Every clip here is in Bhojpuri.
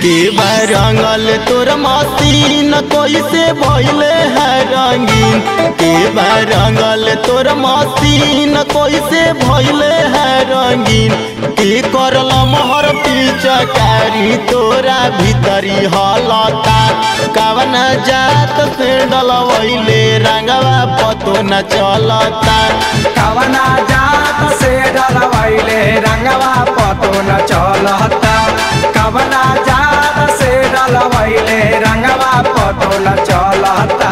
के रंगल तोर मसीन कैसे भइले है रंगीन के रंगल तोर मसीन कैसे भइले है रंगीन के करल मोहर पिचकारी तोरा भीतरी हलता कवन जात से डलवैले रंगवा पतो न चलता कवना जात से डलवैले रंगवा पतो न चलता कवना जात से डलवैले रंगवा पतो न चलता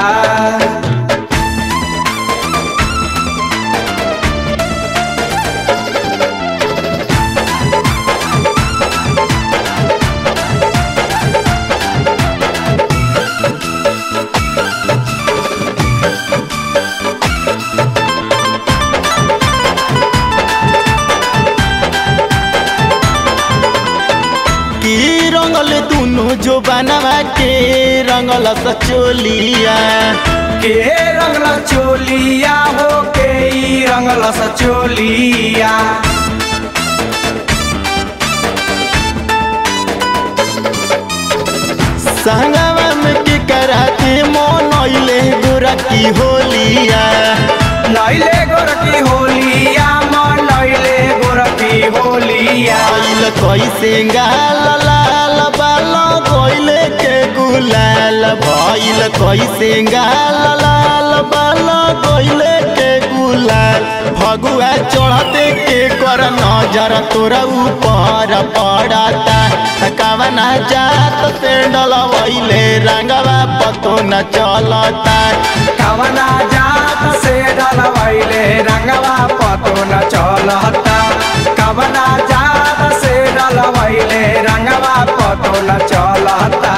की रंगल दुनु जो बनवा के रंगल सचोलिया के रंगल चोलिया हो के ई रंगल चोलिया संगवा में के कराते मोनैले गोरा की होलिया नैले गोरकी होलिया मन नैले गोरकी होलिया आइल कैसे गाल लाल बाल गइले के गुलाल भइल कैसे गाल लाल बाल गइले के गुलाल फगुआ चढ़ते के कर नजर तोरा ऊपर पड़ता कवना जात से डलवैले रंगवा पतो न चलता कवना जात से डलवैले रंगवा पतो न चलता कवना जात से डलवैले रंगवा पतो न चलता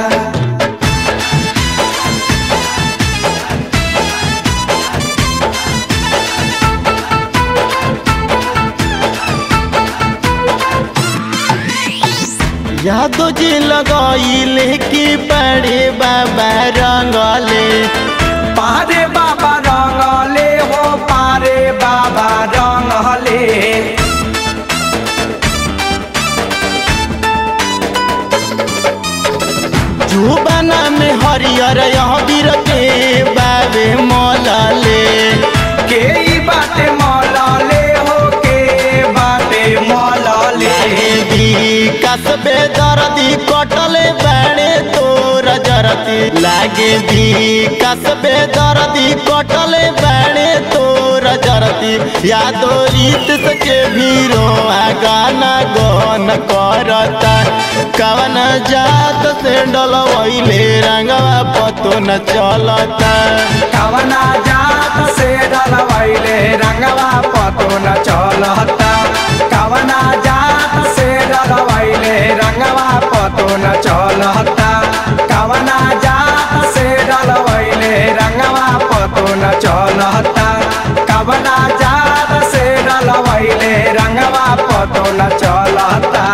यादो जी लगैले कि बड़े बाबा रंगले पारे बाबा रंगले हो पारे बाबा रंगले जुबाना में हरियर अबीर के बाबे मलले के ई बाटे मलले हो के बाटे मलले कसबे दर्दी कटले बाड़े तोर जरती लागे भी कसबे दर्दी कटले बाड़े तोर जरती यादो रीत सके भीरो गाना गन करता कवन जात से डलवैले रंगवा पतो न चलता कवना जात से डलवैले रंगवा पतो न चलता कवना जात से डलवैले रंगवा पतो न चलता कवना जात से डलवैले रंगवा पतो न चलता कवना जात से डलवैले रंगवा पतो न चलता